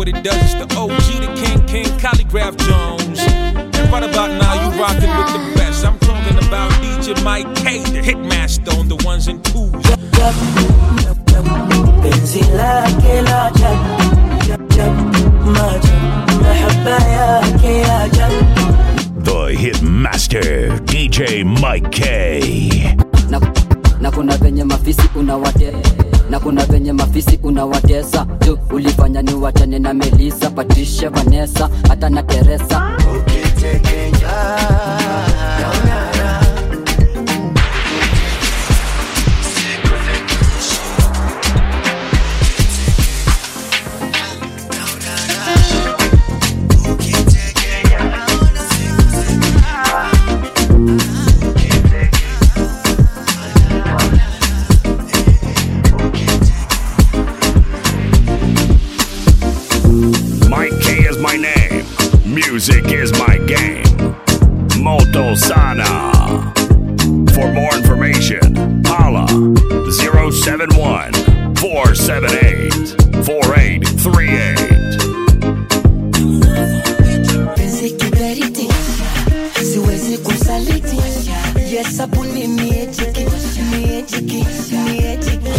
what it does. It's the OG, the King King, Calligraph Jones. And right about now, you rockin' with the best. I'm talking about DJ Mike K, the hitmaster on the ones and twos. penzi lake la ajabu ajabu maajabu mahaba yake ya ajabu The Hitmaster, DJ Mike K. na, na kuna venye mafisi unawate na kuna venye mafisi unawatesa tu ulifanya ni wachane na melisa patricia vanessa hata na teresa Mike K is my name. Music is my game. Moto Sana. For more information, holla 071 478 4838. penzi kiberiti siwezi kusaliti yesabuni miejiki miejiki miejiki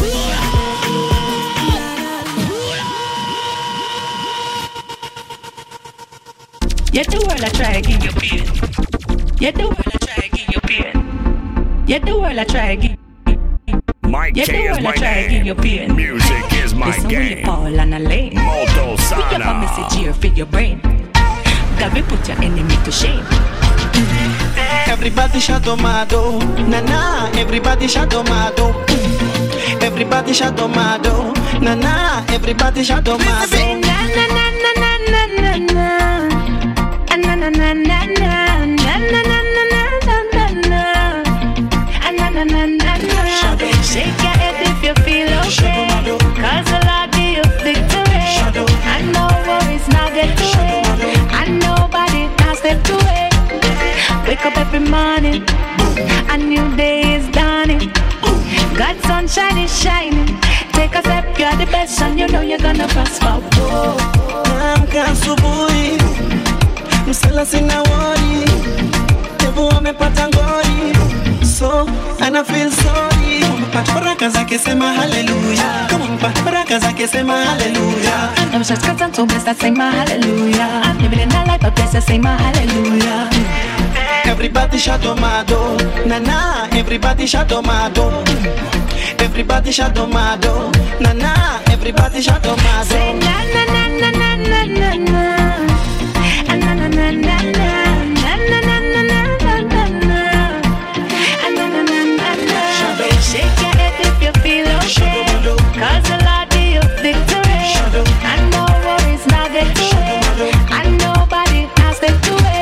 Yet the world I try to give you pain. Yet the world I try to give you pain. Yet the world I try to give. Mike Yet the K is world I my try to give you name. pain. Music is my Listen when you game. fall on a lane. Moto Pick up a Sana. message here for your brain. God will put your enemy to shame. Everybody shadomado, na na. Everybody shadomado, everybody shadomado, na na. Everybody shadomado. Say na na na na na na na na. Ah, na na na na na. Na na na na na na na na. Ah, na na na na na. Shake your head if you feel okay. Cause the Lord give you victory. I know worries not get away. And nobody can step away. Wake up every morning. A new day is dawning. God's sunshine is shining. Take a step, you're the best, and you know you're gonna prosper. Whoa. Naamka asubuhi, msela sina wori, devu amepata ngori, so ana feel sorry. Mpata baraka zake sema haleluya, kama mpata baraka zake sema haleluya. I'm just cause I'm so blessed, I sing my hallelujah. I'm living in a life of blessed, I sing my hallelujah. Everybody shadomado, na na. Everybody shadomado, everybody shadomado, na na. Everybody Say shadomado. na na na na na na na na. Ah, na na na na na. Na na na na na na na na. Ah, na na na na na. Shake your head if you feel okay. Cause the Lord give you victory. And no worries not get away. And nobody can step away.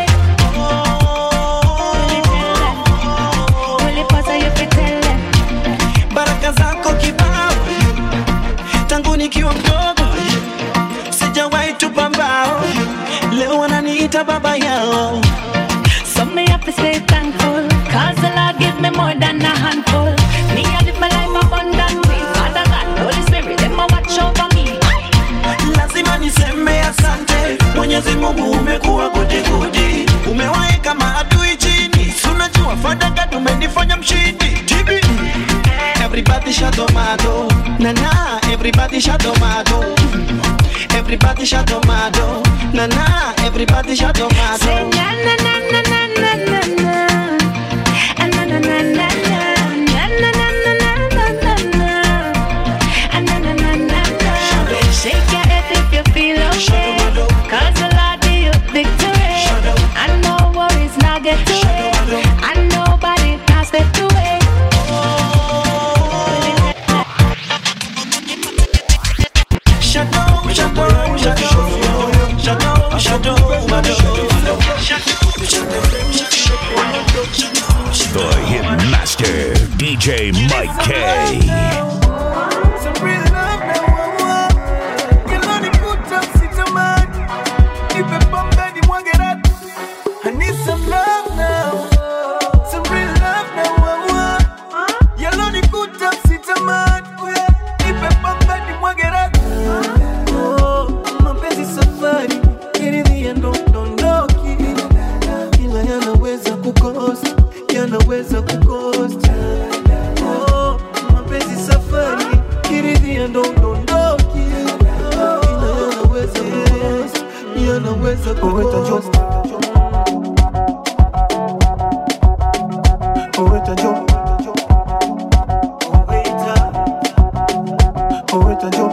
Only person you fit tell them. baraka zako kibao tangu nikiwa mdogo sijawahi tupa mbao leo wananiita baba yao So me have to stay thankful Cause the Lord give me more than a handful Me I live my life abundantly Father God, Holy Spirit, them a watch over me lazima niseme asante mwenyezi mungu umekuwa gudigudi umewaeka maadui chini sunajua fadaka tumenifanya mshindi jibi everybody shadomado nana everybody shadomado everybody shadomado nana everybody Say shadomado na na na na na na na na Ah, na na na na na Na na na na na na na na Ah, na na na na na Shake your head if you feel okay Cause the Lord give you victory And no worries not get away And nobody can step away Shadow, shadow, shadow, shadow, shadow, The Hitmaster, DJ Mike K. Some real love now, you know the good times, sit a man. Keep it bum daddy, one get up. I need some love now, some real love now. You know the good times, sit a man. Keep it bum daddy, one get up. Oh, mapenzi so kupost Oweta jo Oweta Oweta jo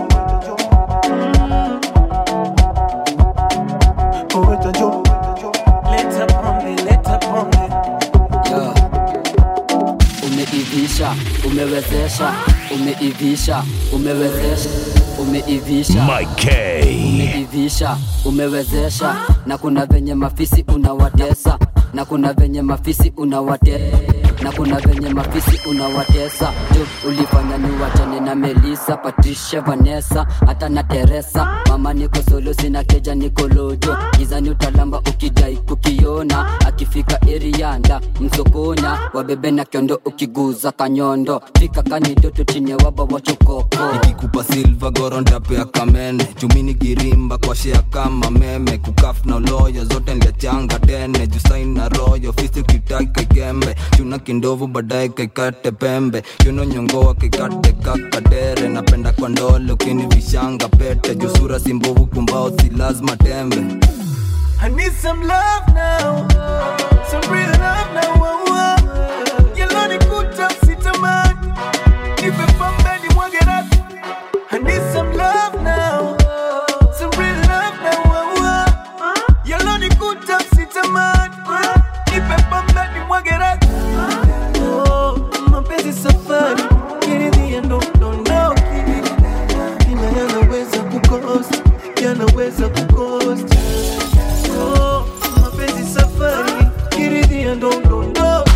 Oweta jo Leta pombe, leta pombe yeah. umeivisha umewezesha umeivisha umewezesha umeivisha Mike K. umeivisha umewezesha na kuna venye mafisi unawatesa na kuna venye mafisi unawate na kuna venye mafisi unawatesa tu ulifanya ni wachane na melisa patricia vanessa hata na teresa mama niko solo sina keja niko lojo gizani utalamba ukidai kukiona akifika erianda msokonya wabebe na kiondo ukiguza kanyondo fika kanidoto chine waba wachokoko nikikupa silva gorontapea kamene chumini girimba kwa shea kama meme kukaf na uloyo zote nliachanga tene jusain na royo fisi kitai kaikembe chuna kindovu baadaye kaikate pembe chuno nyongoa kaikate kakadere napenda kwa ndole ukini vishanga pete jusura simbovu kumbao si lazima tembe I need some love now, some real love now. Oh, oh. You know the good times, sit man. If you from bed, mwage rap. I need some love now, some real love now. Oh, oh. You know the good times, sit man. If you from bed, mwage rap. Oh, mapenzi safari, kiridhia ndo dondoki. Ina yanaweza kukosa, yanaweza kukosa. Oh, mapenzi safari, kiridhia ndo dondoki.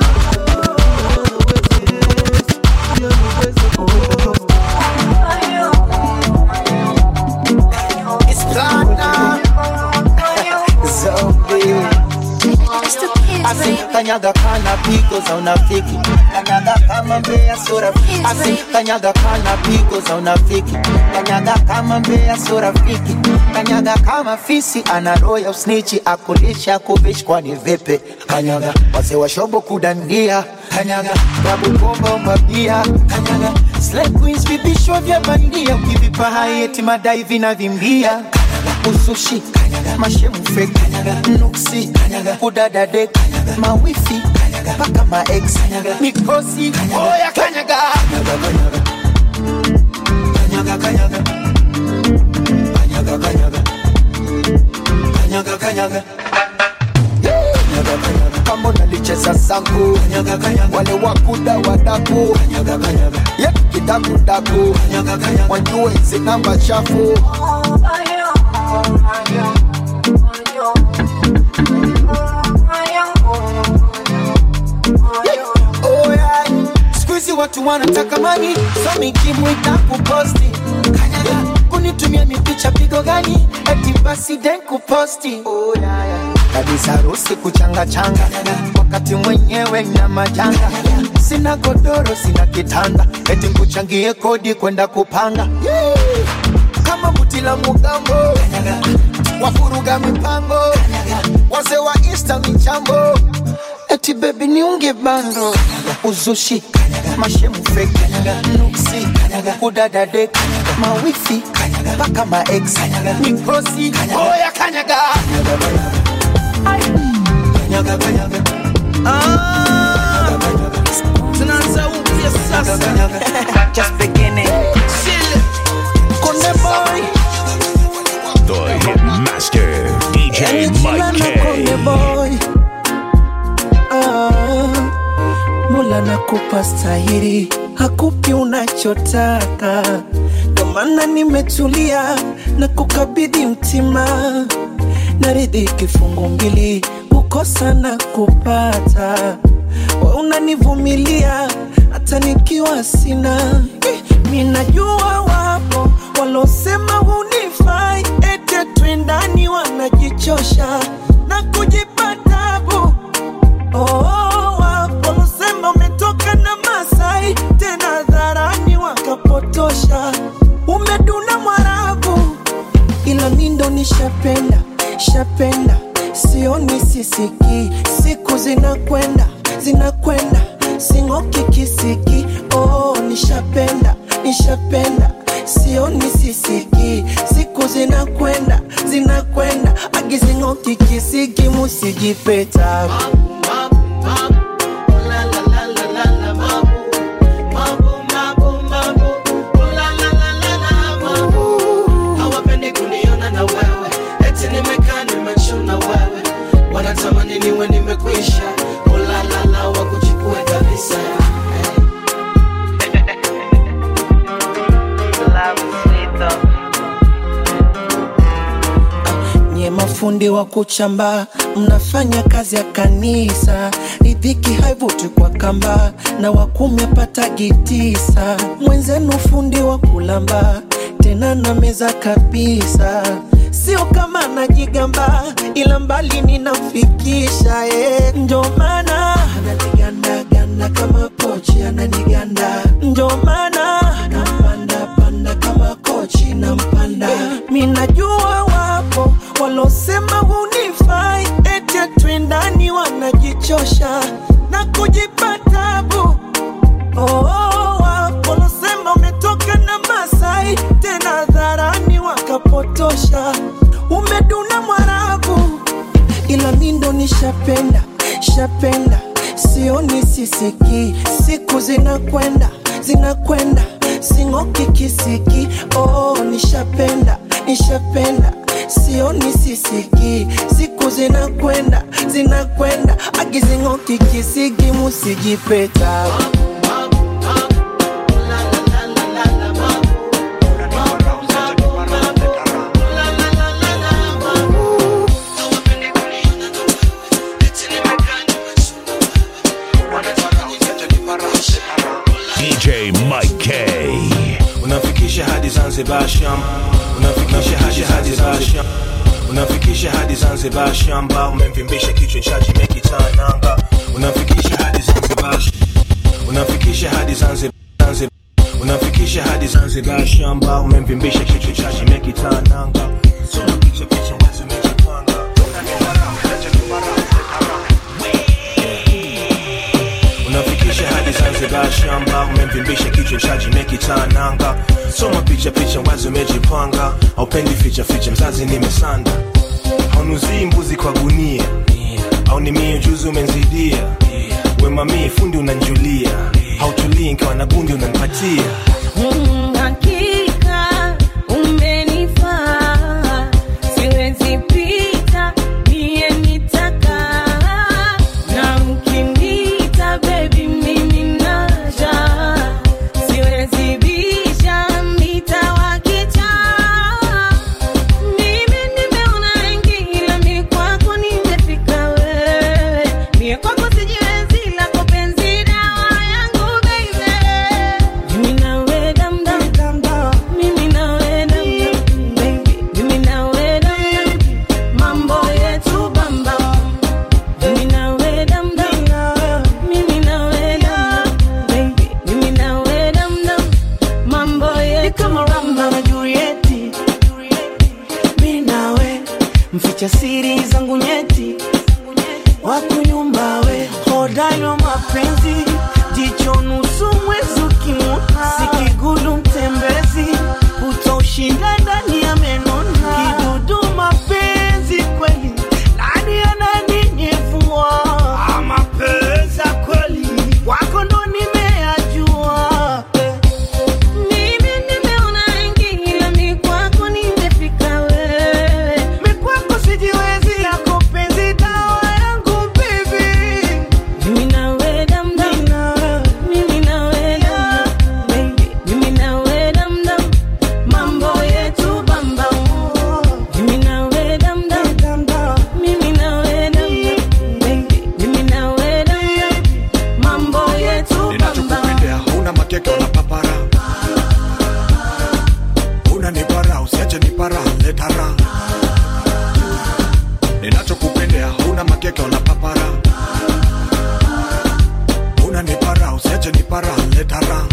Yanaweza kukosa. It's gone now. Zombie. Asi kanyaga kana pigo za unafiki kanyaga kama mbea sura asi kanyaga kana pigo za unafiki kanyaga kama mbea sura fiki kanyaga kama fisi ana roho ya usnichi akulisha kuvishi kwani vipi kanyaga wazee wa shobo kudandia kanyaga babu bomba mabia kanyaga slay queens vipisho vya bandia ukivipa hai eti madai vinavimbia kanyaga usushi kanyaga mashemu fake kanyaga nuksi kanyaga udadade kanyaga mawifi kanyaga paka maex kanyaga mikosi oya kanyaga kanyaga kanyaga kanyaga kanyaga kanyaga kanyaga kanyaga kama unalicheza sangu wale wakuda wadaku Yep, kidakudaku wajue hizi namba chafu Oh, yeah. Siku hizi watu wanataka mani so mikimwita kuposti kanyaga kunitumia mipicha pigo gani eti basi den kuposti oh, yeah, yeah. kabisa harusi kuchanga changa wakati mwenyewe na majanga sina godoro sina kitanda eti nkuchangie kodi kwenda kupanga yeah. kama buti la mugambo wafuruga mipango wazee wa insta michambo eti bebi niunge bando uzushi mashemu fake nuksi udadade mawifi mpaka maex mikosi oya kanyaga kanyaga kanyaga Ah, tunaanza upya sasa. Just beginning. Chill. Konde boy. The Hitmaster, DJ Nichila Mike na Konde K. boy. Ah, Mola nakupa stahiri, hakupi unachotaka, ndo maana nimetulia na kukabidhi mtima, naridhi kifungu mbili, kukosa na kupata, we unanivumilia hata nikiwa sina. Eh, Mi najua wapo walosema hunifai, ete twendani wanajichosha na kujipa tabu Oh, walosema umetoka na Masai tena dharani wakapotosha, umeduna Mwarabu, ila mi ndo nishapenda shapenda, sioni sisiki, siku zinakwenda zinakwenda, sing'oki kisiki. Oh, nishapenda nishapenda, sioni sisiki, siku zinakwenda zinakwenda, agizinga usijipe tabu hawapendi kuniona na wewe eti nimekaa nimechuna wewe wanatamani niwe nimekwisha ulalala wakuchukue kabisa nye mafundi wa kuchamba mnafanya kazi ya kanisa ridhiki haivuti kwa kamba na wakumi apatagi tisa mwenzenu fundi wa kulamba tena na meza kabisa sio kama najigamba ila mbali ninamfikisha eh. ndio maana ananigandaganda kama pochi ananiganda ndio maana nampanda panda kama kochi nampanda mi najua wapo walosema hunifai eti twendani wanajichosha na kujipa tabu Oh, oh, wapo walosema umetoka na Masai tena dharani wakapotosha, umeduna Mwarabu, ila mi ndo nishapenda shapenda, sioni sisiki, siku zinakwenda zinakwenda, sing'oki kisiki. Oh, nishapenda nishapenda sioni sisiki, siku zinakwenda zinakwenda, agizing'oki kisiki, musijipe tabu. DJ Mike K. unafikisha hadi zanzibar sham unafikisha hadi hadi Zanzibar. unafikisha hadi zanzibar shamba umemvimbisha kichwa chaji mekitananga unafikisha hadi zanzibar sh- unafikisha hadi zanzibar Zanzibar. unafikisha hadi zanzibar shamba umemvimbisha kichwa chaji mekitananga soma picha picha wazi umejipanga unafikisha hadi zanzibar shamba umemvimbisha kichwa chaji mekitananga soma picha picha wazi umejipanga aupendi ficha ficha mzazi nimesanda haunuzii mbuzi kwa gunia au ni mie juzi umenzidia wemamii fundi unanjulia hautulii nkiwa na gundi unanipatia Mm, hakika umenifaa, siwezi pita, mie nitakaa. Na mkiniita baby, mimi naja, siwezi bisha, nitawakichaa. Mimi nimeona wengi, ila mi kwako nimefika wewe. Mie kwako sijiwezi, lako penzi dawa yangu baby. Mimi nawe dam dam dam dam. Mimi nawe dam dam baby. Mimi nawe dam dam. Mambo yetu bam bam. Mimi nawe dam dam. Mimi nawe dam dam baby. Mimi nawe dam dam. Mambo yetu kama Romeo na Julieti, mi nawe mficha siri zangu nyeti, wakunyumbawe hodari wa mapenzi, jicho nusu mwezi ukimwona, sikigulu mtembezi, utaushinda ndani ya menona, kidudu mapenzi kweli, nani ananinyevua mapenzi ya kweli, wako ndo nimeyajua eh. Mimi nimeona wengi ila mi kwako nimefika wewe. Mi kwako sijiwezi, yako penzi dawa yangu baby. Mimi nawe dam dam. Mimi nawe dam dam. Baby, mimi nawe dam dam. Mambo yetu bam bam. Mimi nawe dam dam. Mimi nawe dam dam. Baby, mimi nawe dam dam. Mambo yetu bam bam. ninachokupendea huna makeke wala papara una nipara usiache nipara letara ninachokupendea huna makeke wala papara una nipara usiache nipara letara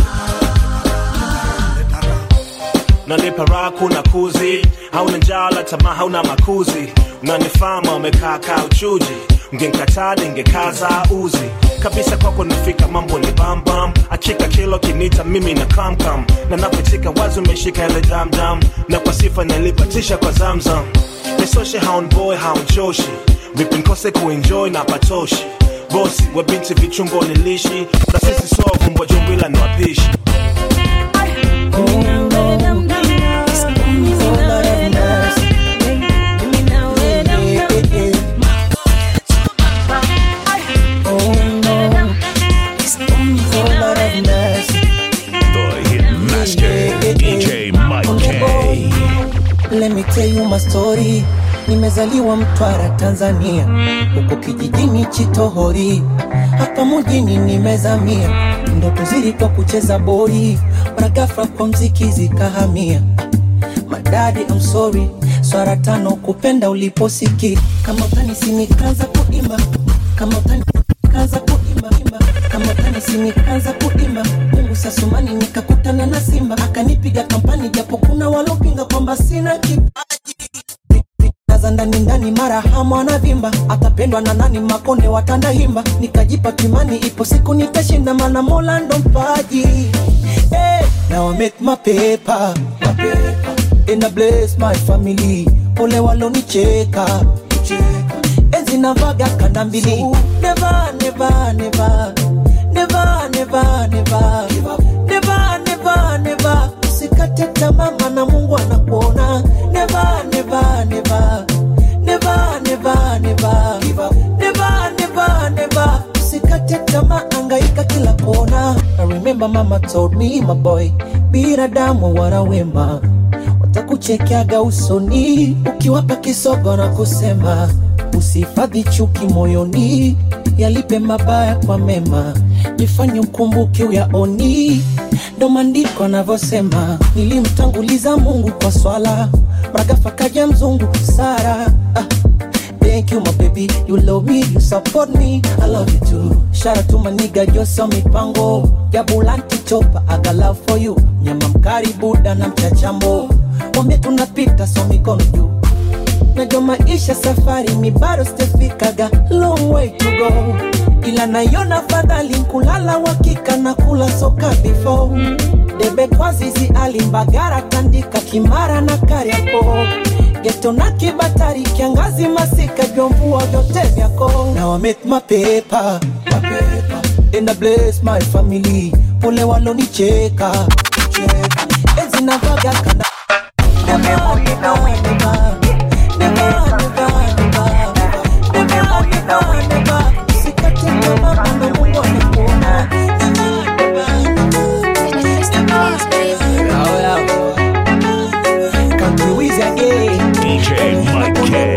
nanipa raha kuna kuzi hauna njala tamaa hauna makuzi unanifama umekaa kaa uchuji ngenkataa ningekaza uzi kabisa kwako nafika mambo ni bambam achika kilo kinita mimi na kamkam na napochika wazi umeshika ile damdam na kwa sifa nalipatisha kwa zamzam nisoshe haonboy haonchoshi vipi nkose kuenjoy na patoshi bosi wa binti vichungo nilishi na sisi soa vumbwa jumbila ni wapishi The Hitmaster, DJ Mike K. Let me tell you my story. Nimezaliwa Mtwara, Tanzania, huko kijijini Chitohori, hapa mjini nimezamia. Ndoto zilikuwa kucheza boli, mara ghafla kwa mziki zikahamia. Madadi, I'm sorry, swara tano kupenda uliposiki, kama utanisi nikaanza kuimba, kama utani nikaanza kuimba, imba. kama utanisi nikaanza kuimba. Mungu sasumani nikakutana na Simba, akanipiga kampani, japo kuna walopinga kwamba sina kipaji za ndani ndani, mara hamu anavimba, atapendwa na nani? Makonde watanda himba, nikajipa kimani, ipo siku nitashinda, mana Mola ndo mpaji. Hey, now I make my paper, my paper. And I bless my family, pole walonicheka enzi navaga kanda mbili, never never never never never never never never never usikate tamaa, maana Mungu anakuona. Never never never never never never never never never usikate tamaa, angaika kila kona. I remember mama told me my boy, binadamu wana wema watakuchekeaga usoni ukiwapa kisogo na kusema usihifadhi chuki moyoni, yalipe mabaya kwa mema, jifanye ukumbuke uyaoni. Ndo maandiko anavyosema, nilimtanguliza Mungu kwa swala, mragafa kaja mzungu Sara. Ah, thank you my baby, you love me, you support me, I love you too. Shout out to my nigga Jose mipango ya Bulanti chopa, I got love for you. Nyama mkari buda na mchachambo, wambie tunapita so mikono juu najua maisha safari mi bado sijafikaga long way to go ila naiona fadhali kulala wakika na kula soka before debe kwa zizi alimbagara tandika kimara na kariako geto na kibatari kiangazi masika vyomvua vyote vyako now I make my paper, my paper. and I bless my family pole walonicheka cheka. enzi navaga kana DJ Mike K.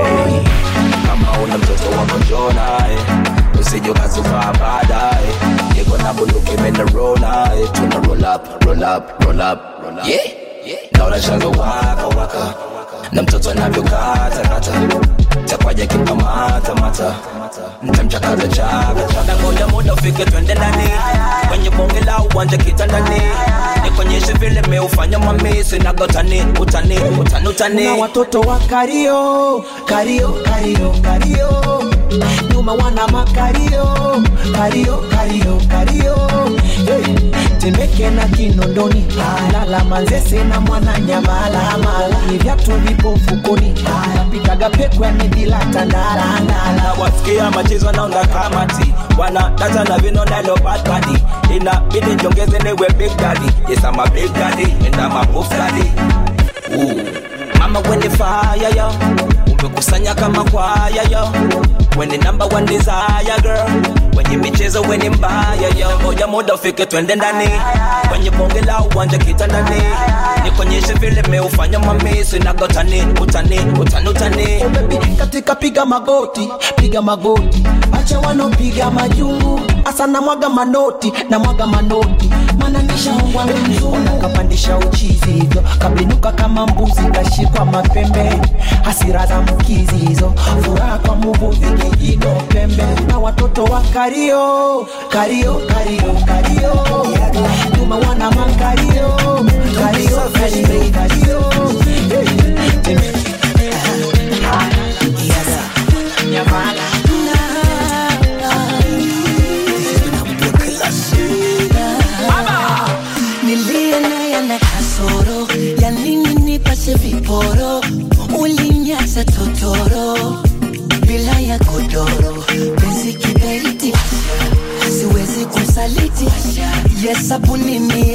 kama una mtoto wa mojona eh. usije ukazufaa baadaye niko na bunduki imenero naye tuna roll up, roll up, roll up, roll up. Yeah. naona shanga waka waka na mtoto anavyokatakata takwaja kikamata mata mtamchakaza chaka chaka moja moja ufike twende ndani kwenye bonge la uwanja kitandani nikonyeshe vile meufanya mamisi nagotani utani utani utani na watoto wa kario kario kario kario nyuma wana makario kario kario kario hey. temeke na kinondoni lala manzese na mwana nyamala mala ni vyatu vipo mfukoni napitaga pekwani bila tandarandala wasikia machezo naunda kamati wana data na vino nalo bad body inabidi jongeze niwe big daddy yes I'm a big daddy and I'm a buff daddy Ooh. mama when fire yo umekusanya kama kwaya yo when the number one desire girl kwenye michezo weni mbaya yo moja moja ufike twende ndani kwenye bonge la uwanja kitandani nikonyeshe vile meufanya mamisi nagotani utani utani utani katika piga magoti piga magoti acha wanaopiga majungu asa na mwaga manoti na mwaga manoti mananishaongwa mzungu kapandisha uchizi hivyo kabinuka kama mbuzi kashikwa mapembe hasira za mkizi hizo furaha kwa muvuvi kijino pembe na watoto wa kario kario kario kario nyuma wana makario kario kario kario Nilie naye na kasoro ya nini nipashe viporo ulinyasa toto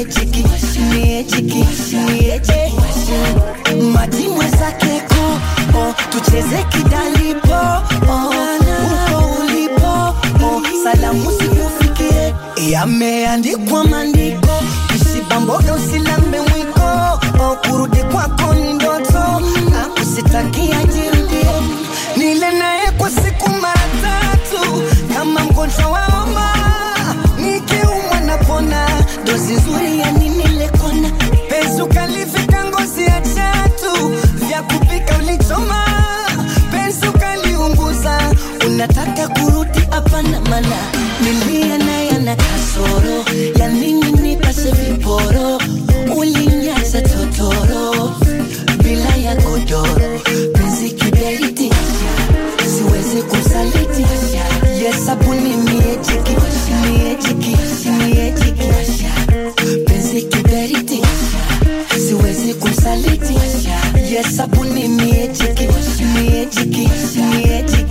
miejiki miejiki mieje maji mwenzake ko oh, tucheze kidalipo oh, uko ulipo oh, salamu sikufikie yameandikwa maandiko usibamboga usilambe mwiko oh, kurudi kwako ni ndoto na kusitakia jirudie nile naye kwa siku mara tatu kama mgonjwa wa homa nikiumwa napona dozi nzuri ya nini lekona penzi ukalivika ngozi ya chatu vya kupika ulichoma penzi ukaliunguza unataka kurudi hapana mana nilia naye ana kasoro ya nini nipase viporo ulinyaza totoro bila ya godoro penzi kiberiti siwezi kusaliti yesabuni miejiki miejiki miejiki penzi kiberiti siwezi kusaliti yesabuni miejiki miejiki miejiki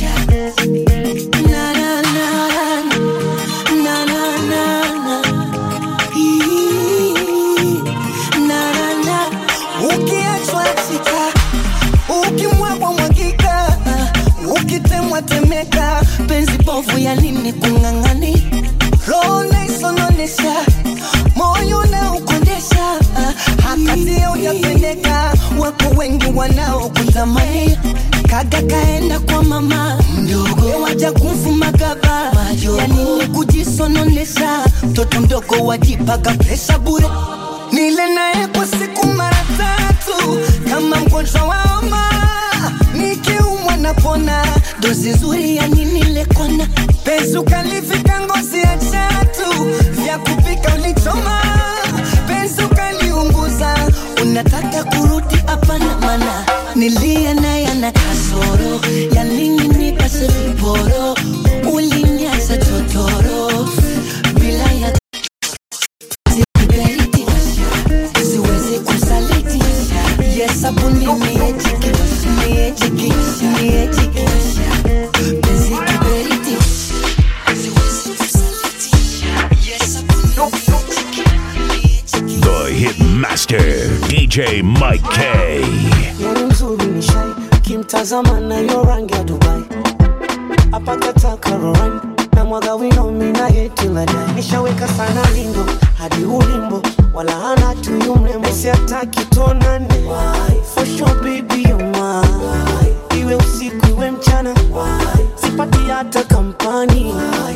na na na na na na na Ii, na na na ukiachwa chika ukimwagwa mwagika ukitemwa temeka penzi bovu ya nini kung'ang'ani roho naisononesha moyo na ukondesha hakatia ujapendeka wako wengi wanaokutamani kaga kaenda kwa mama mdogo waja kumfuma gaba ya nini kujisononesha mtoto mdogo wajipaga presha bure nile naye kwa siku mara tatu kama mgonjwa wa homa nikiumwa napona dozi nzuri ya nini lekona penzi ukalivika ngozi ya chatu vya kupika ulichoma penzi ukaliunguza unataka kurudi hapana mana nilia naye ana kasoro ya nini nipase viporo ulinyaza totoro bila ya Siberiti, siwezi kusaliti yesabuni miejiki miejiki miejiki penzi kiberiti siwezi kusaliti yesabuni The Hit Master, DJ Mike K. Yeye mzuri ni shai kimtazama na yo rangi ya Dubai apakata Caroline na mwaga wino mina yetu la dai nishaweka sana lindo hadi ulimbo wala hana tuyu mrembo si hataki tuonane for sure baby you mine iwe usiku iwe mchana sipati hata kampani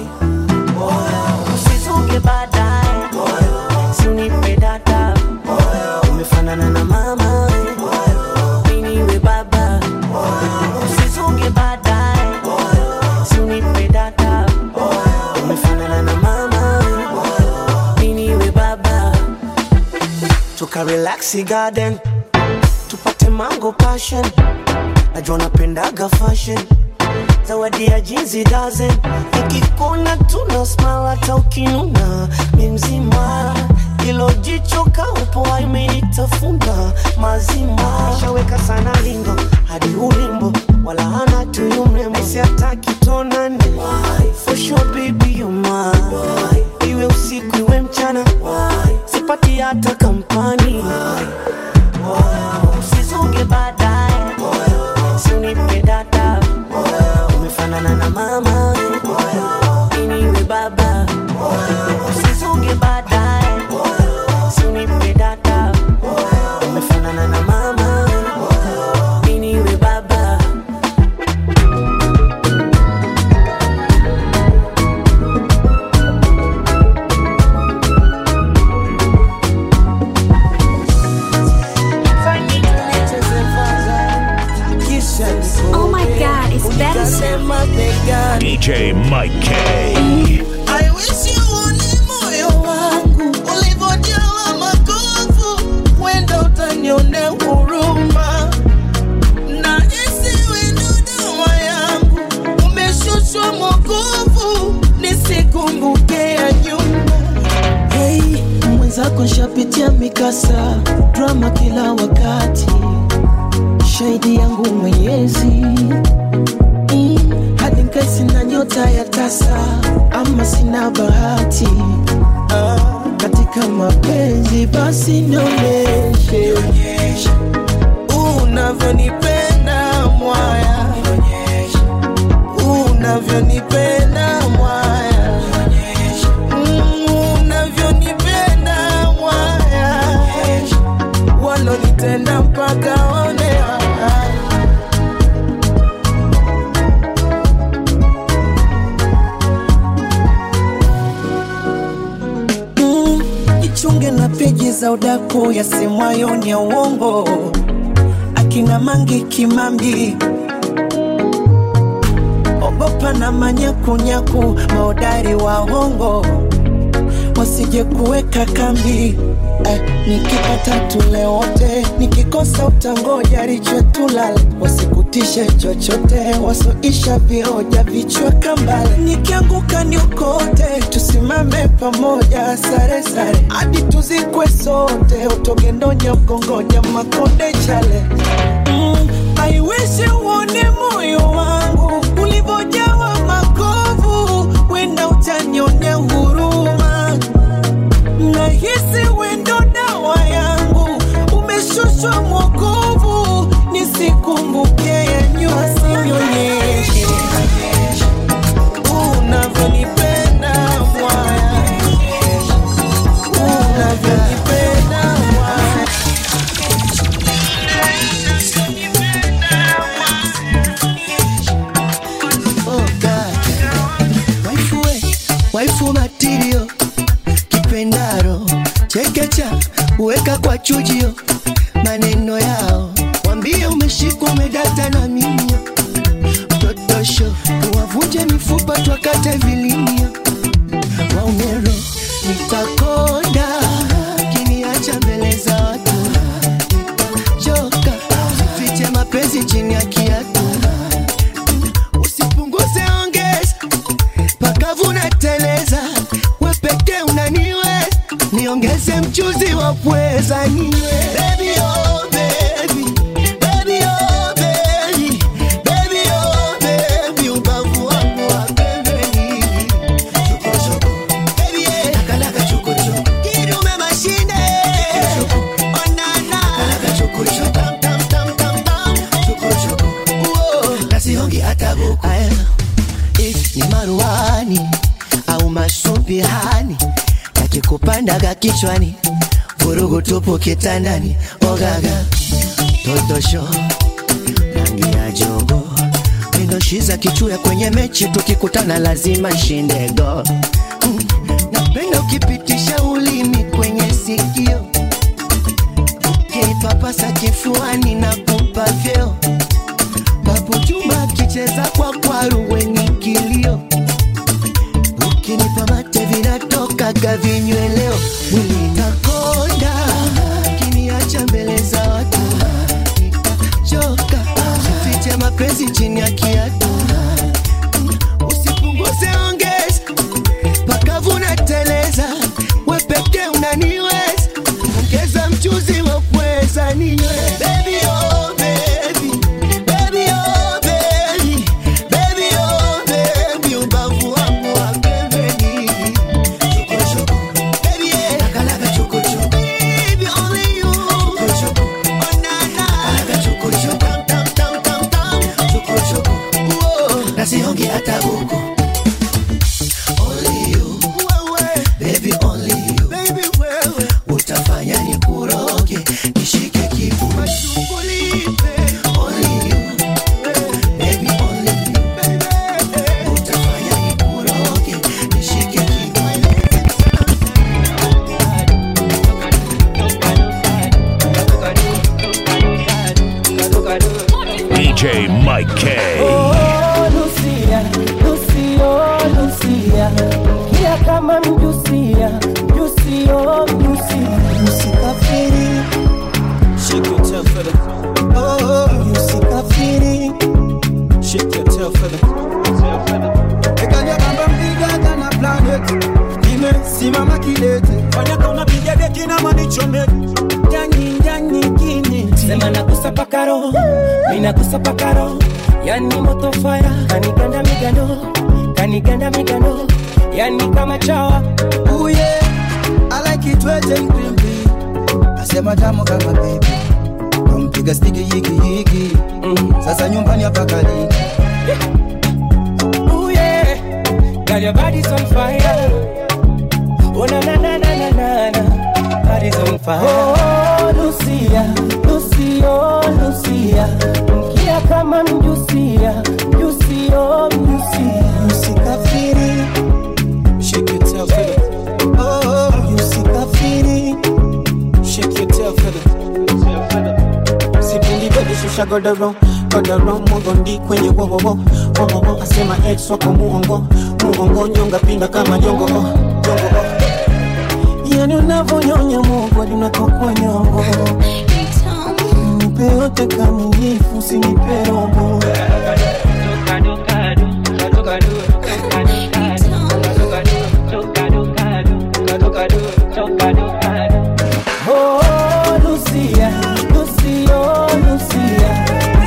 usizunge baadaye si unipe data umefanana na mama mimi niwe baba usizunge baadaye si unipe data umefanana na mama mimi niwe baba tuka relax garden tupate mango passion najua napendaga fashion zawadi ya jinsi dozen nikikona tuna smile hata ukinuna mi mzima ilo jicho kaupo imenitafuna mazima shaweka sana lindo hadi ulimbo wala hana tuyu mrembo siataki tonane for sure baby you mine iwe usiku iwe mchana sipati hata kampani usizunge baadaye si unipe data umefanana na mama mimi niwe baba usizunge baadaye si unipe data umefanana na mama mimi niwe baba Oh my god, it's better sound. DJ Mike K. I wish you uone moyo wangu ulivyojawa makovu, wenda utanionea huruma na isiwe dodoma yangu, umeshushwa mwokovu, nisikumbuke ya nyuma. Hey, mwenzako nshapitia mikasa drama kila wakati shahidi yangu mwenyezi mm, hadi nkai sina nyota ya tasa ama sina bahati ah, katika mapenzi basi nionyeshe unavyonipenda mwaya unavyonipenda mwaya Mm, unavyonipenda mwaya walonitenda mpaka onea Mm, ichunge na peji za udaku yasemwayo ni ya uongo akina mangi kimambi ogopa na manyakunyaku maodari wa hongo wasije kuweka kambi eh, nikipata tule wote nikikosa utangoja richetulala wasikutishe chochote wasoisha vioja vichwa kambale nikianguka niokote tusimame pamoja sare sare hadi tuzikwe sote utogendonya mgongonya makonde chale mm, I wish uone moyo wangu ulivyojawa makovu wenda utanionea huruma nahisi wendo dawa yangu umeshushwa mwokovu nisikumbuke ya nyuma sinyonyeshe unavyonipenda mwaya unavyonipenda mwaya Oh God. Waifu we, waifu matirio kipendaro chekecha uweka kwa chujio maneno yao wambie umeshikwa umedata na mimio totosho tuwavunje mifupa twakate vilimio waumero nitakonda kiniacha mbele za watu choka fiche mapenzi chini ya kiatu usipunguze ongeza pakavuna teleza wepeke unaniwe niongeze mchuzi wa pweza niwe Baby, oh, baby. Baby, oh, baby. Baby, oh, baby. Ubavu wangu wa pembeni. Chokochoko. Baby, eh. Nakalaka chokochoko. Kidume mashine. Onana. Nakalaka chokochoko. Tam, tam, tam, tam, tam. Chokochoko. Uo. Nasihongi hata buku. Aya. If ni maruani au masumbihani yakikupandaga kichwani vurugu tupu kitandani ogaga totosho rangi ya jogo mindoshiza kichuya kwenye mechi tukikutana lazima shindego mm. napenda ukipitisha ulimi kwenye sikio ukinipapasa kifuani na kupa vyeo papu chuma akicheza kwa kwaru wenye kilio ukinipa mate vinatokaga vinyweleo mwili takonda kiniacha mbele za watu choka fiche mapenzi chini ya kiatu usipunguze ongeza pakavuna teleza wepeke unaniweza ongeza mchuzi wa pweza niwe Baby, oh, baby. Baby, oh, baby. Baby, oh, baby. Ubavu wangu wa pembeni. Chokochoko. Baby, eh. Nakalaka chokochoko. Baby, only you. Chokochoko. Oh, na, na. Nakalaka chokochoko. Tam, tam, tam, tam, tam. Chokochoko. Uo. Nasihongi hata buku. Only you. Baby, only you. Baby, wewe. Utafanya nikuroge, nishike kifua chukulipe. Only you. Baby, only you. Utafanya nikuroge, nishike kifua DJ Mike K. Oh, Lucia, Lucio, Lucia, kia kama mjusia, mjusio, mjusi, msikafiri. Shake your tail feather. Oh, msikafiri. Shake your tail feather. Ekanya kamba mpiga kana planet Nimesimama kidete Fanya kama piga deki na manichome. Jani, jani, kini. Sema nakusa pakaro, mina kusa pakaro. Yani moto fire, kaniganda migando, kaniganda migando. Yani kama chawa, Uye, kitwete mkwimbi asema tamu kama bebi kampiga stiki hiki hiki sasa nyumbani hapa kalini Ooh yeah, girl your body's on fire. Oh na na na na na na na, body's on fire. Oh Lucia, Lucio, Lucia, mkia kama mjusia, mjusio, mjusia. Usikafiri, shake your tail feather. Oh, usikafiri, shake your tail feather. Sipendi bebe shusha godoro, godoro mugondi kwenye wowowo, wowowo asema ex wako muongo, muongo nyonga pinda kama jongo, oh, jongo oh. Yani unavyonyonya Mungu linatokwa nyongo, nipe yote kamilifu, usinipe robo. Oh Lucia, Lucio, Lucia.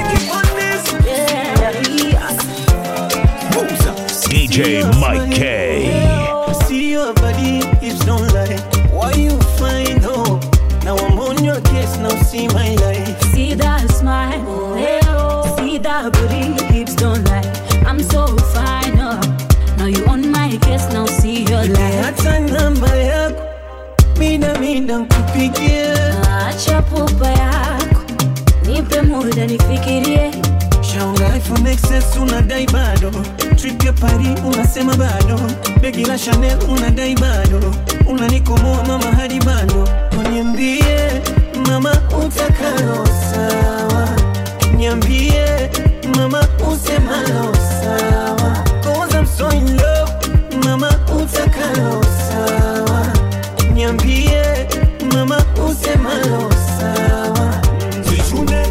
DJ Mike K. See your body, hips don't lie. Why you find hope? Now I'm on your case, now see my life. See that smile, hey, oh. see that booty, hips don't lie. I'm so fine, oh. Now you on my case, now see your life. Hata namba yako, mina mina nkupigie. Acha pupa yako, nipe muda nifikirie. Shaunga iPhone XS unadai bado, trip ya Paris unasema bado, begi la Chanel unadai bado, unanikomoa mama hadi bado. Niambie mama utakalo sawa, niambie mama usemalo sawa, cause I'm so in love, mama utakalo sawa, niambie mama usemalo sawa. Zichune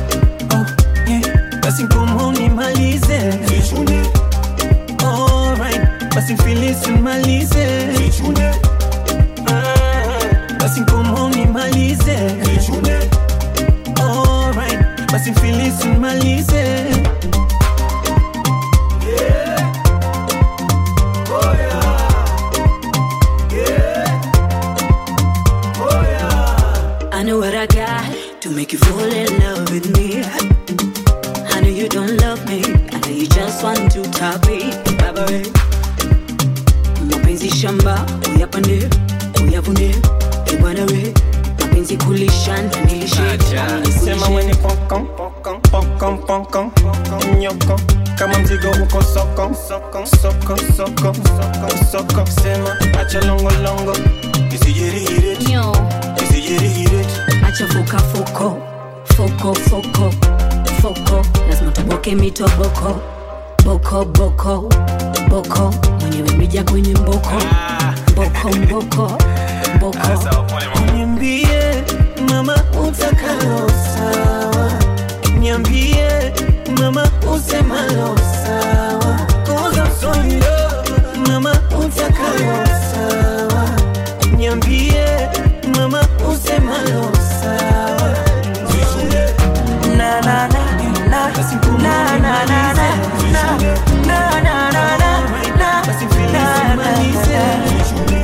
basi ngomo nimalize Alright, basi filisi nimalize Ah, basi ngomo nimalize Alright, basi filisi nimalize I know what I got to make you fall in love with me. I know you don't love me, I know you just want to top it. Baba we, mapenzi shamba, uyapande, uyavune, ebwana we, mapenzi kulisha na nilishe. Sema weni pokon, pokon, pokon, pokon, pokon, nyoko kama mzigo uko soko, soko, soko, soko, soko, soko. Sema acha longo longo, isijirihire, Nyo, isijirihire. acha fuka fuko, foko foko, foko, lazima tuboke mitoboko, boko boko, boko, mwenyewe mija kwenye mboko, mboko mboko, mboko. Niambie mama utakalo sawa, niambie mama usemalo sawa, cause I'm so in love. Mama utakalo sawa, niambie mama usemalo sawa. Na na na na na na na na na na na na na na Basi filisi malize.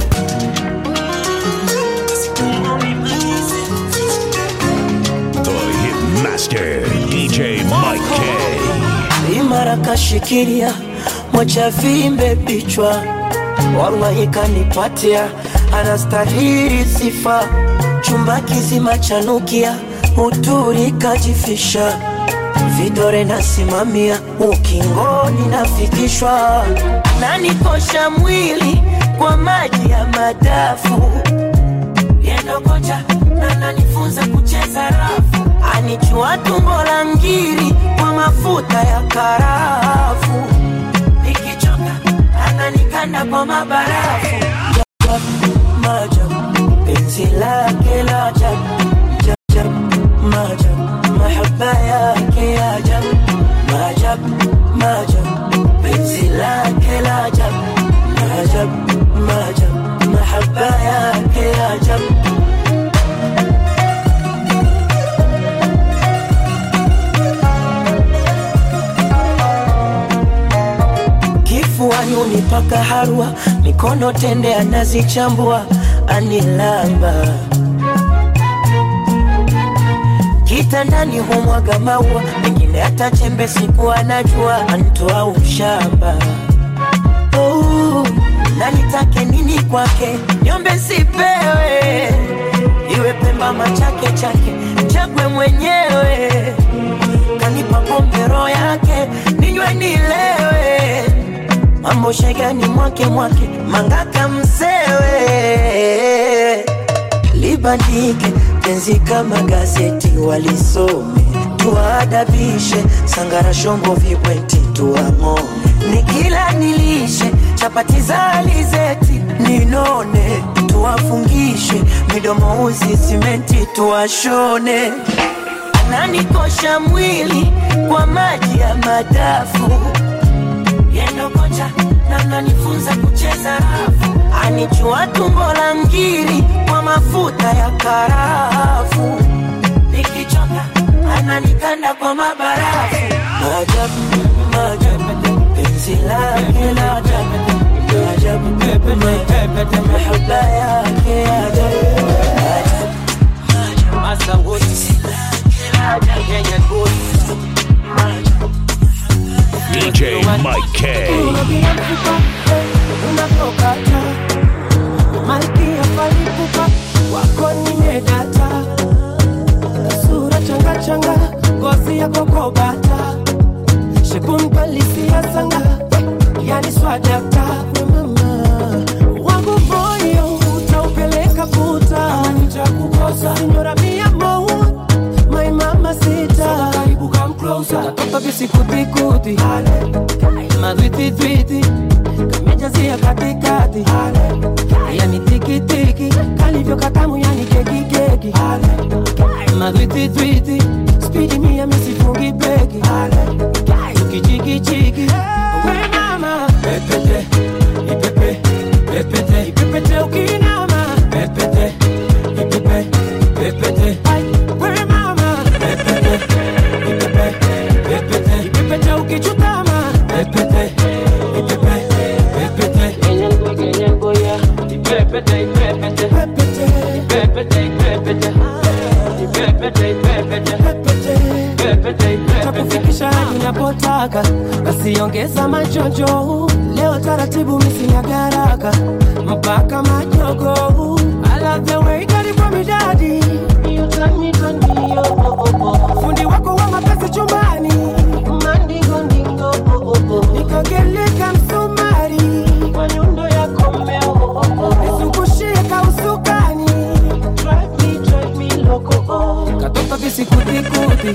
The Hitmaster, DJ Mike K. imara kashikilia mocha vimbe vichwa wallahi kanipatia anastahili sifa chumba kizima chanukia uturi kajifisha vidore nasimamia ukingoni nafikishwa nanikosha mwili kwa maji ya madafu yendo kocha na nanifunza kucheza rafu anichua tumbo la ngiri kwa mafuta ya karafu nikichoka ananikanda kwa mabarafu majabu penzi lake la ajabu jajabu majabu mahaba yake ajabu majabu majabu penzi lake la ajabu majabu majabu mahaba yake ajabu kifuani unipaka harwa mikono tende anazichambua anilamba kitandani humwaga maua mengine hata chembe siku anajua antoa ushamba oh, na nitake nini kwake nyombe sipewe iwe pemba machake chake chagwe mwenyewe kanipa pombe roho yake ninywe nilewe mambo shegani mwake mwake mangaka msewe libandike penzi kama gazeti walisome tuwaadabishe sangara shombo vibweti tuang'ome nikila nilishe chapati za alizeti ninone tuwafungishe midomo uzi simenti tuwashone ananikosha mwili kwa maji ya madafu yendo kocha na nanifunza kucheza rafu anichua tumbo la ngiri kwa mafuta ya karafu nikichoka ananikanda kwa mabarafu maajabu maajabu penzi lake la ajabu maajabu mahaba yake ya ajabu Masa wote Kenya wote DJ Mike K. unapokata malkia palipupa wako nimedata sura changachanga ngozi ya kokobata shepunpalisia sanga yani swadakta mama wangu moyo utaupeleka puta nitakukosa sinyora mia moja my mama sita karibu come closer katoka visikutikuti madwititwiti kamejazia katikati yani tikitiki kalivyo katamu yani kekikeki madwititwiti spidi mia misifungi beki tukichikichiki we mama pepete ipepe pepete ipepete ukinama pepete ipepe pepete Ai, we mama pepete ipepe pepete ipepete ukichutama pepete ipepe pepete enyengo enyengo ya ipepete ipepete pepete ipepete ipepete ipepete ipepete pepete ipepete takufikisha hadi unapotaka basi ongeza machojo leo taratibu misinya garaka mpaka majogo I love the way that you call me daddy You turn me, turn me, oh, oh, oh, oh. fundi wako wa mapenzi chumbani mandingo ndingo oh, oh, oh. nikageleka msumari kwa nyundo yako mmeo oh, oh, oh. nizungushie kausukani drive me, drive me loco oh. katoka visikutikuti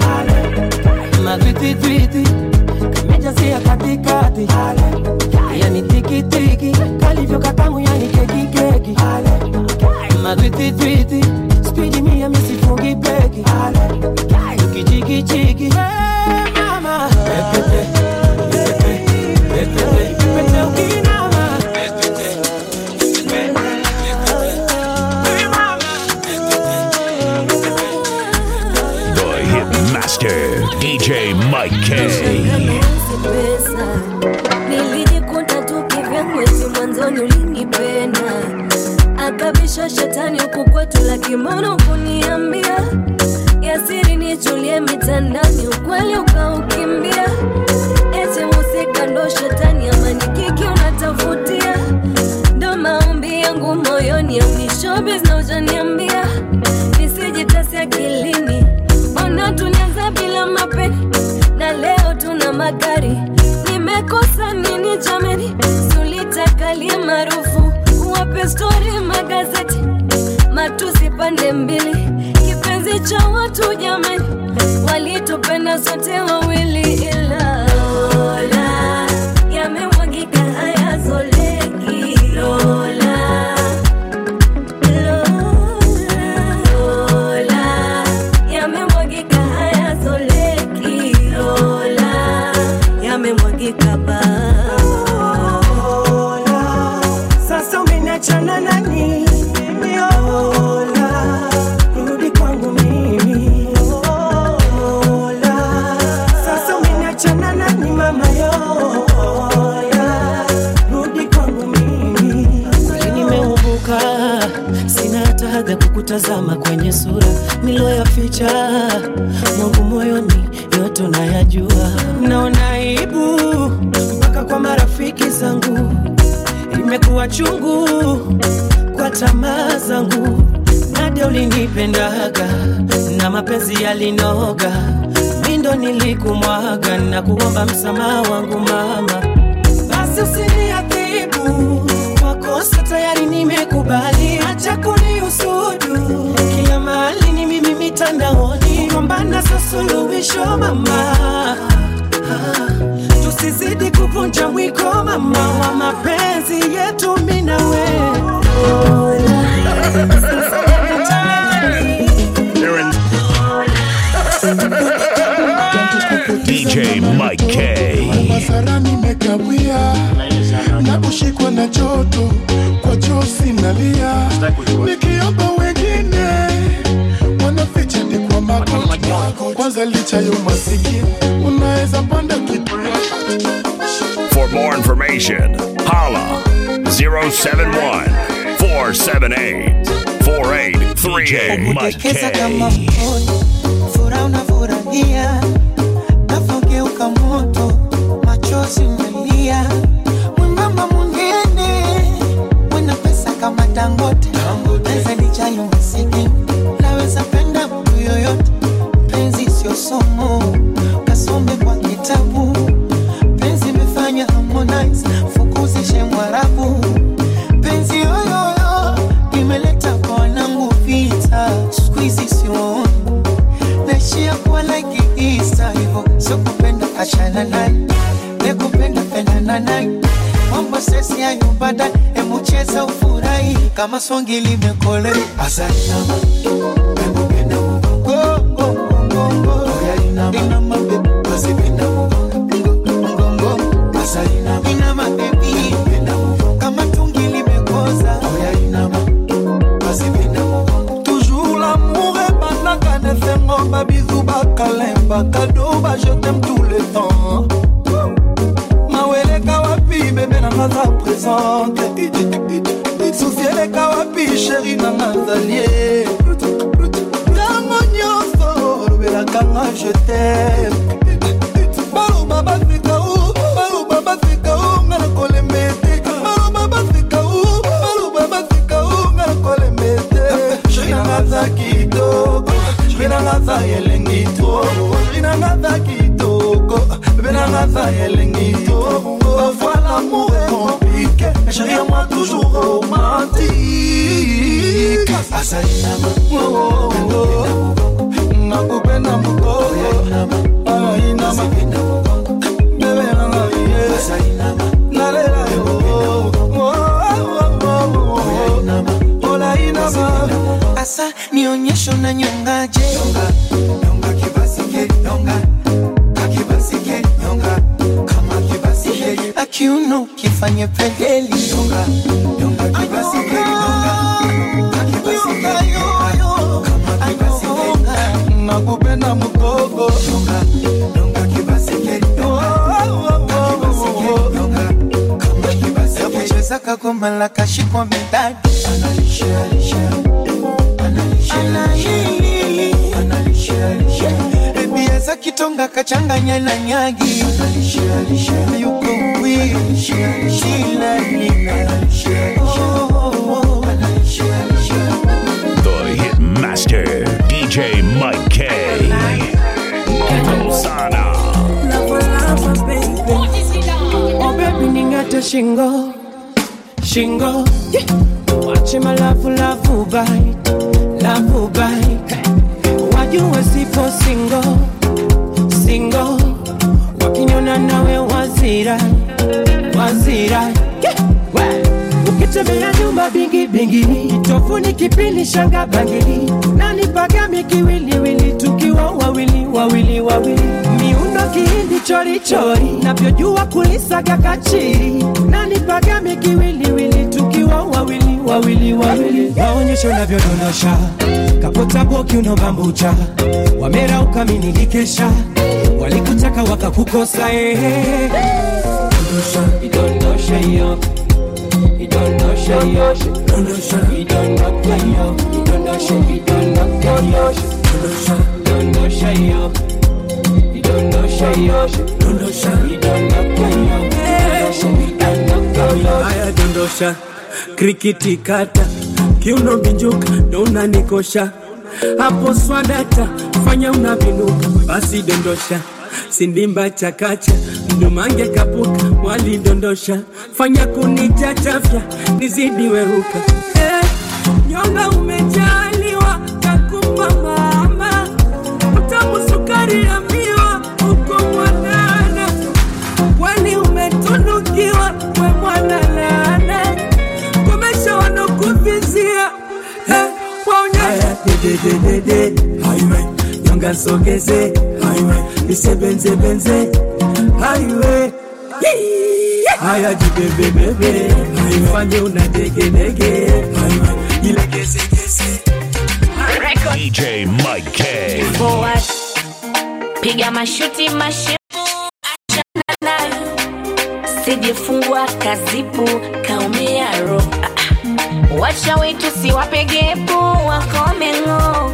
madwititwiti kamejazia katikati yani tikitiki kalivyo katamu yani kekikeki madwititwiti spidi mia misifungi beki tukichikichiki Hey, mama pepete ipepe pepete ipepete ukinama The Hit Master, DJ Mike K. pesa nilijikuta tu kivyangu eti mwanzoni ulinipenda akabisha shetani huku kwetu la kimono kuniambia yasiri nichulie mitandani ukweli ukaukimbia eti musika ndo shetani ama ni kiki unatafutia ndo maombi yangu moyoni aunishobis na ujaniambia nisijitasi akilini mbona tulianza bila mapeni na leo tuna magari nimekosa nini jameni sulitakalie maarufu wape stori magazeti matusi pande mbili kipenzi cha watu jameni walitupenda sote wawili ila Lola, yamemwagika hayazoleki Lola, Lola, yamemwagika hayazoleki Lola, yamemwagika ba sasa umeniachana nani mimi Ola, rudi kwangu mimi Ola, kwenye sura niloyaficha mwangu moyoni yote unayajua naona aibu mpaka kwa marafiki zangu imekuwa chungu kwa tamaa zangu nade ulinipendaga na mapenzi yalinoga mindo nilikumwaga na kuomba msamaha wangu mama basi usiniadhibu kwa kosa tayari nimekubali acha kuniusudu kila mahali ni mimi mitandaoni gombana za suluhisho mama Ah, tusizidi kuvunja mwiko mama wa mapenzi yetu minawe DJ Mike K. Masara nimekawia na kushikwa na joto kwa josi nalia, nikiomba wengine wanaficha ni kwa magoti. Kwanza licha ya umasikini unaweza panda kitu For more information, holla 071 478 4838 Mike Kesa kama K. mkono, furaha unafurahia, nafogeuka moto, machozi umelia, mwembamba mwingine, mwenye pesa kama Dangote, naweza nichayo masikini, naweza penda mtu yoyote, penzi sio somo, kasome kwa kitabu, penzi imefanya Harmonize, fukuzishe Mwarabu, penzi yoyoyo imeleta kwa wanangu vita, siku hizi sioni naishia kuwa like Easter hivyo, sio kupenda achana naye, ne kupenda pendana naye, mambo sesi hayo baadaye, hebu cheza ufurahi kama songi limekole asante nama hebu penda mgongo mgongo inama baby basi penda mgongo asante nama inama baby penda kama tungi limekoza inama basi penda Toujours l'amour ebandaka nesengo babizu bakalemba kado bajetem tout le temps maweleka wapi bebe nanga za présente susi eleka wapi sheri nanga zalie ntango nyonso olobelakanga jetem baloba baseka u baloba baseka u nga na kolemba ete baloba baseka u baloba baseka u nga na kolemba ete sheri nanga za kitoko sheri nanga za elengi to sheri nanga za kitoko bebe nanga za elengi to parfois l'amour est compliqué mais chérie à moi toujours romantique asalinama nakupenda mukoko alainama bebe nanga ye nalela yo olainama asa nionyesho na nyongaje akiuno kifanye pedeli nakupenda mukoko kucheza kagoma la kashikwa midadi ebiaza kitonga kachanganya na nyagi yuko The Hitmaster, DJ Mike K. Sana. Oh baby ningate shingo shingo yeah. Wache malavu lavu bai lavu bai wajua sipo singo singo wakiniona nawe wazira wazira yeah. We. ukitembea nyumba bingi bingi tofuni kipindi shanga bangili nani pagami kiwiliwili tukiwa wawili wawili wawili miundo kihindi chori chori navyojua kulisaga kachiri nani pagami kiwiliwili tukiwa wawili wawili wawili maonyesho navyodondosha kapota boki unobambucha wamera ukaminikikesha walikutaka wakakukosa eh. idondosha hiyo idondosha hiyo idondosha hiyo idondosha Dondosha, vidondoka yo. Dondosha, dondosha yo. Vidondosha yo. Dondosha, vidondoka yo. Dondosha, vidondoka yo. haya dondosha krikiti kata kiuno binjuka ndo unanikosha hapo swadata fanya unavinuka basi dondosha sindimba chakacha mdumange kapuka walidondosha fanya kunichachafya nizidi weruka eh, nyonga umejaliwa kakupa mama utamu sukari ya miwa uko mwanana kwani umetunukiwa we mwana laana komesha wanokuvizia eh, waonyesha dedededede highway nyonga sogeze highway nisebenzebenze highway haya jibebebebe haifanye unadegenege highway ilegezegeze DJ Mike K. forward piga mashuti mashepu achana nayo sijefungwa kazipu kaumia ro Ah, ah. wacha wetu siwapegepu wakomengo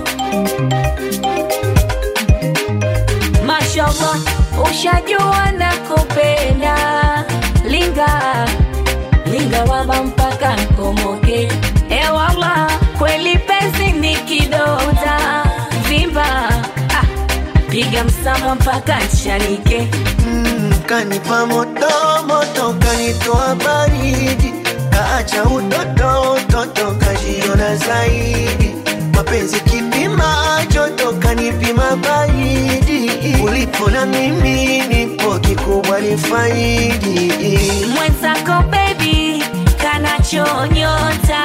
mashallah ushajua na kupenda linga linga waba mpaka nkomoke ewala kweli penzi ni kidota vimba ah, piga msama mpaka nchanike Mm, kanipa moto moto kanitoa baridi kaacha utoto utoto kajiona zaidi mapenzi kipima joto kanipima baridi ulipo na mimi nipo kikubwa ni faidi mwenzako bebi kanachonyota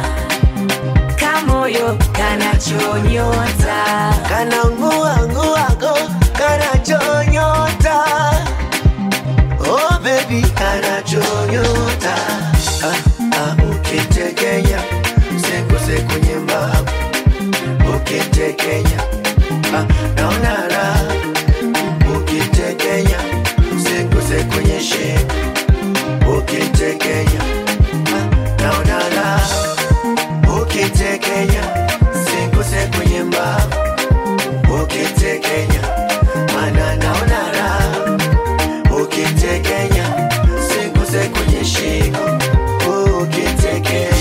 kamoyo kanachonyota kana nguanguago kanachonyota oh baby kanachonyota ah, ah, ukitekenya sekose kwenye mbavu ukitekenya ah, naona raha ukitekenya sekose kwenye shingo ukitekenya ah, naona raha ukitekenya sekose kwenye mbavu ukitekenya mana naona raha ukitekenya sekose kwenye shingo ukitekenya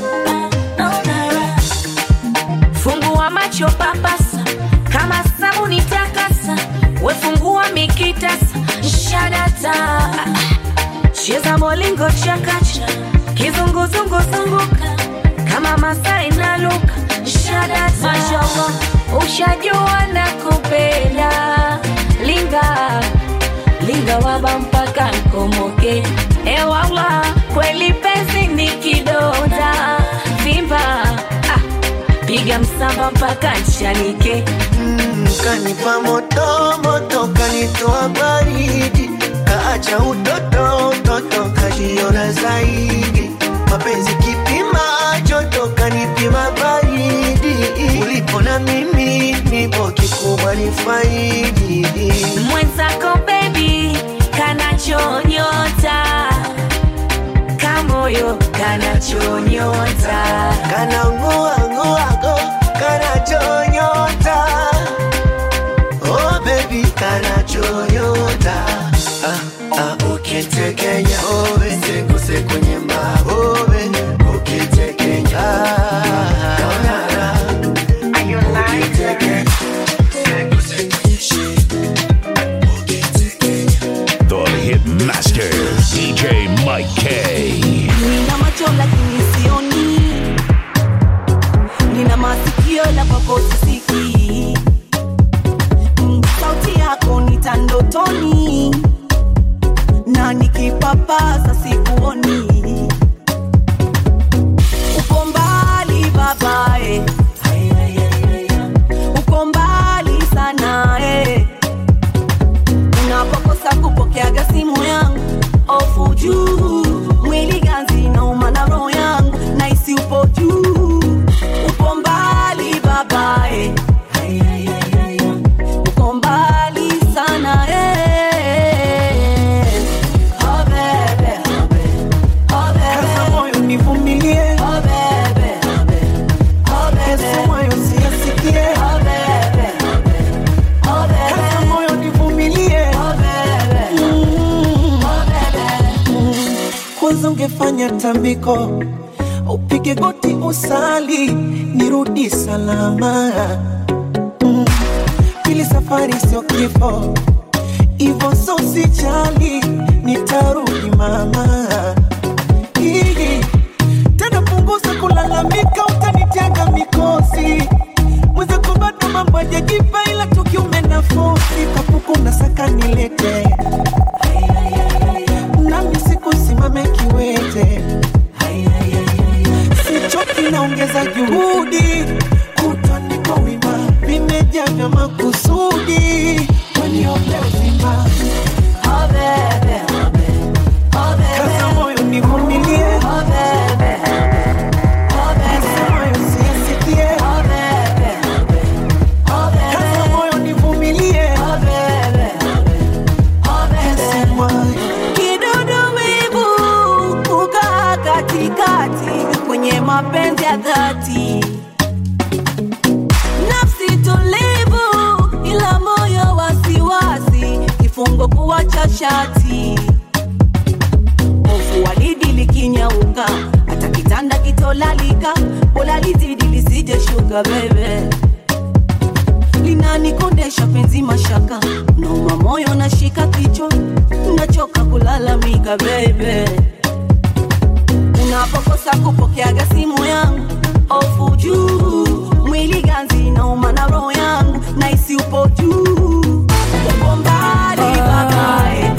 fungua macho papasa kama sabuni takasa wefungua mikitasa shadata cheza molingo chakacha kizunguzungu zunguka kama masai na luka shadata mashallah ushajua na kupenda linga linga waba mpaka nkomoke ewala kweli penzi ni kidonda vimba ah, piga msamba mpaka nchanike Mm, kanipa moto moto kanitoa baridi kaacha utoto utoto kajiona zaidi mapenzi kipima joto kanipima baridi ulipo na mimi nipo kikubwa ni faidi mwenzako bebi kanachonyota kamoyo kanachonyota kana nguanguago kanachonyota oh baby kanachonyota ah, ah, ukitekenya owe sekose kwenye maowe ukitekenya ah, naona raha. Ukitekenya, sekose kwenye shingo. The Hit Master, DJ Mike K. nina macho lakini sioni nina masikio la kwako sisikii Mm, sauti yako nitandotoni na nikipapasa sikuoni uko mbali babae uko mbali sana eh. unapokosa kupokeaga simu yangu ofu juu mwili ganzi nauma na roho yangu naisi upo juu upo mbali babae uko mbali sana eh. oh, bebe. tungefanya tambiko, upige goti usali, nirudi salama. Mm, Pili safari sio kifo, ivo so sijali, nitarudi mama. Hii, Tena punguza kulalamika, utanitega mikosi mwenzako bado mambo hajajipa, ila tukiume nafosi kapuku na saka nilete nami sikusimame kiwete, sichoki, naongeza juhudi, kutwa niko wima, vimejaa vya makusudi, weniombea uzima. Kaza moyo nivumilie, Nasemayo siyasikie. Kaza moyo nivumilie, Nasemayo Kidudu wivu kukaa katikati kwenye mapenzi ya dhati, nafsi tulivu ila moyo wasiwasi, kifungo kuwacha shati, hofu walidi likinyauka, hata kitanda kitolalika, bora lizidi lisije shuka bebe linanikondesha penzi mashaka, nauma moyo nashika kichwa, nachoka kulalamika baby. Unapokosa kupokeaga simu yangu, ofu juu, mwili ganzi nauma na roho yangu, naisi upo juu, uko mbali babae.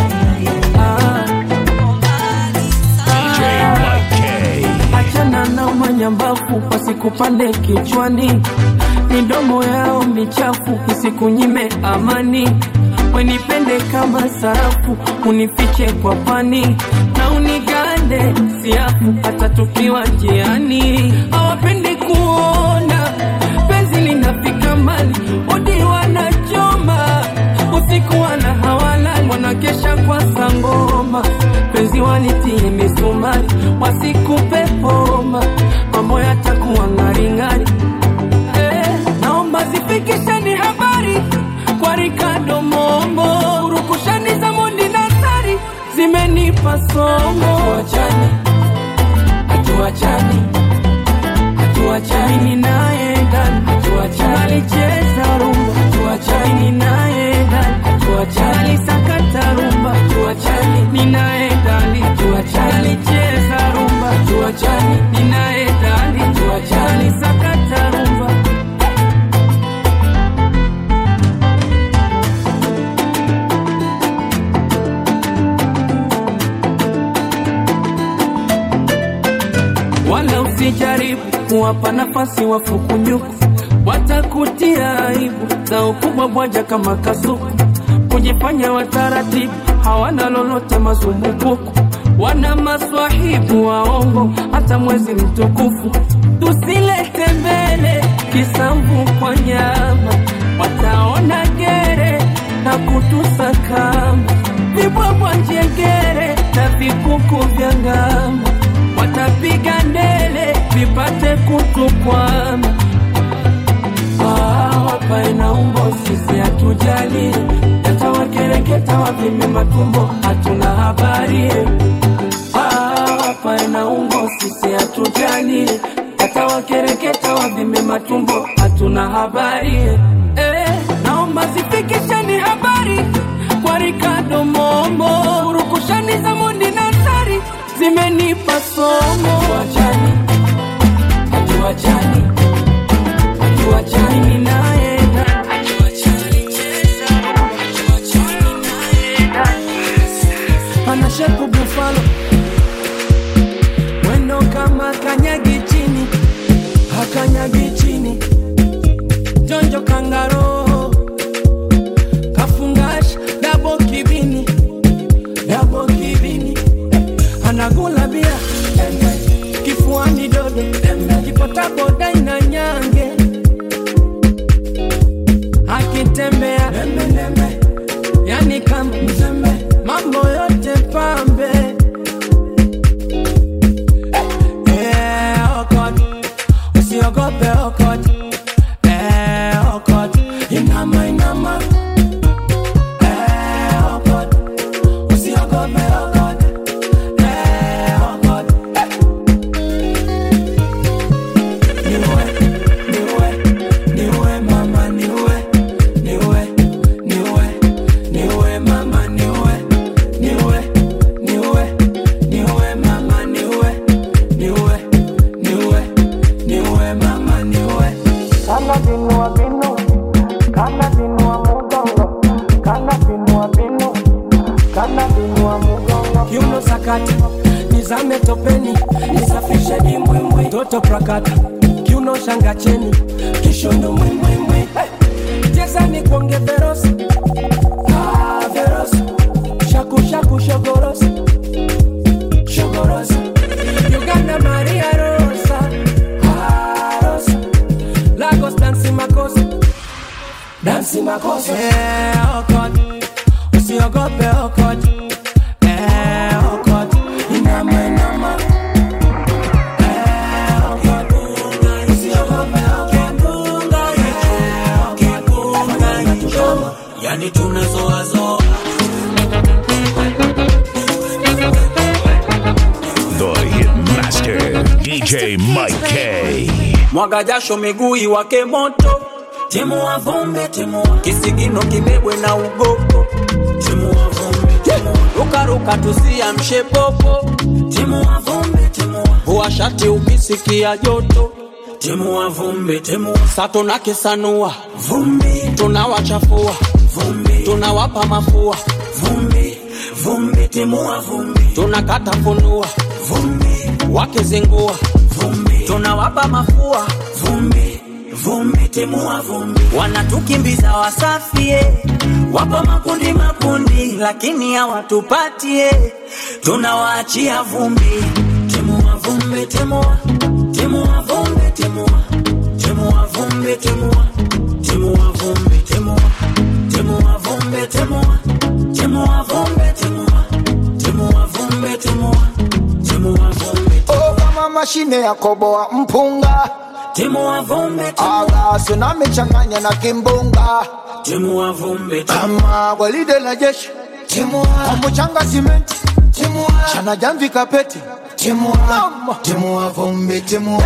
achana na manyambafu wasikupande kichwani, midomo yao michafu isikunyime amani. Wenipende kama sarafu, unifiche kwa pani na unigande siafu, hata tukiwa njiani. Hawapendi kuona penzi linafika mbali, odi wanachoma usiku, wana hawalali, wanakesha kwa sangoma, penzi walitie misumari, wasikupe homa, mambo yatakuwa ng'aring'ari. Eh, naomba zifikisheni habari kwa Ricardo Mombo, urukushani za Mondi na Sari zimenipa somo. Hatuachani, hatuachani, hatuachani, mimi naye ndani, hatuachani, alicheza rumba, hatuachani, mimi naye ndani, hatuachani, alisakata rumba, hatuachani, mimi naye ndani, hatuachani, alicheza rumba, hatuachani, mimi naye ndani, hatuachani, alisakata rumba. wala usijaribu kuwapa nafasi wafukunyuku, watakutia aibu za ukubwa bwaja kama kasuku, kujifanya wataratibu, hawana lolote mazumbukuku, wana maswahibu waongo, hata mwezi mtukufu tusilete mbele kisamvu kwa nyama, wataona gere na kutusakama, vibwabwa njengere na vikuku vya ngama watapiga ndele vipate kutukwama. Ah, Hapa ina umbo sisi hatujali, yatawakereketa wavime matumbo, hatuna habari. Ah, Hapa ina umbo sisi hatujali, yatawakereketa wavime matumbo, hatuna habari. Eh, naomba zifikisheni habari kwa Ricardo Mombo, urukushani za Mondi na Sari zimenipa somo. Hatuachani, hatuachani, hatuachani, mimi naye ndani. Ana shepu bufalo mwendo kama kanyagi chini, hakanyagi chini, jonjo kangaro kafungasha dabo kibini, dabo kibini anagula bia kifuani dodo kipota boda ina sakata nizame topeni nisafishe dimbwimbwi toto prakata kiuno shanga cheni kishondo mwimbwimbwi hey. chezani kuonge verosi ah, verosi shaku shaku shogorosi shogorosi uganda maria rosa ah, rosa lagos dansi makosa dansi makosa yeah, oh God. usiogope oh God. Eh, oh God. Inama, inama. Eh, oh God. Usiogope, oh God. Eh, oh God. yani tunazoazoa The Hitmaster, DJ Mike K. mwaga jasho miguu iwake moto timua vumbi timua kisigino kibebwe na ugogo timua vumbi timua rukaruka tusiamshe popo timua vumbi timua vua shati ukisikia joto timua vumbi timua sato na kisanua vumbi tunawachafua vumbi tunawapa mafua vumbi vumbi timua vumbi tunakata funua vumbi wakizingua vumbi tunawapa mafua vumbi vumbi timua vumbi wanatukimbiza wasafie wapo makundi makundi lakini hawatupatie tunawaachia vumbi timua vumbi timua timua vumbi timua timua vumbi timua timua vumbi timua timua vumbi timua timua vumbi timua timua vumbi timua timua vumbi Oh, kama mashine ya koboa mpunga timua vumbi agasi na michanganya na kimbunga timua vumbi kama gwaride la jeshi kwa mchanga simenti chana jamvi kapeti Mama. timua vumbi timua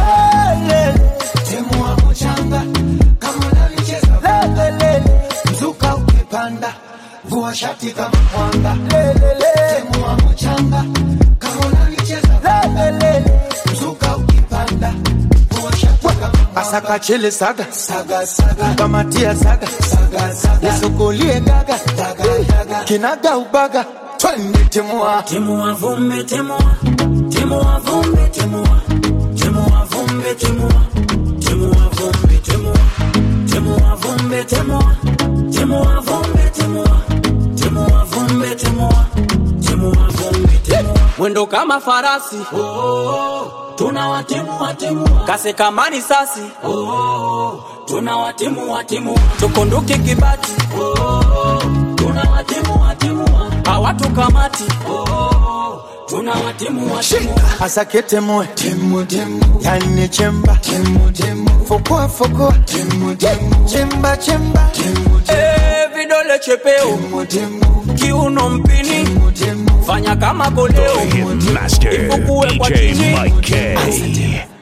timua mchanga kama unalicheza lelele mzuka ukipanda vua shati kama mwanga lelele timua mchanga kama unalicheza lelele mzuka ukipanda vua shati kama asaka chele saga saga saga kamatia saga saga saga nisukulie gaga daga daga kinaga ubaga twende timua timua vumbi timua timua vumbi timua timua vumbi timua timua vumbi timua timua vumbi timua timua vumbi timua timua vumbi timua timua vumbi timua mwendo kama farasi oh, oh, oh. tunawatimua timua kasi kama risasi oh, oh, oh. tunawatimua timua tukunduki kibati oh, oh, oh. tunawatimua timua hawatukamati oh, oh, oh. tunawatimua timua asaketemue timu timu yani chemba timu timu fukua fukua timu timu chemba chemba timu Eh, vidole chepeo kiuno mpini fanya kama koleo Hitmaster, Ifukue kwa DJ chini. Mike K.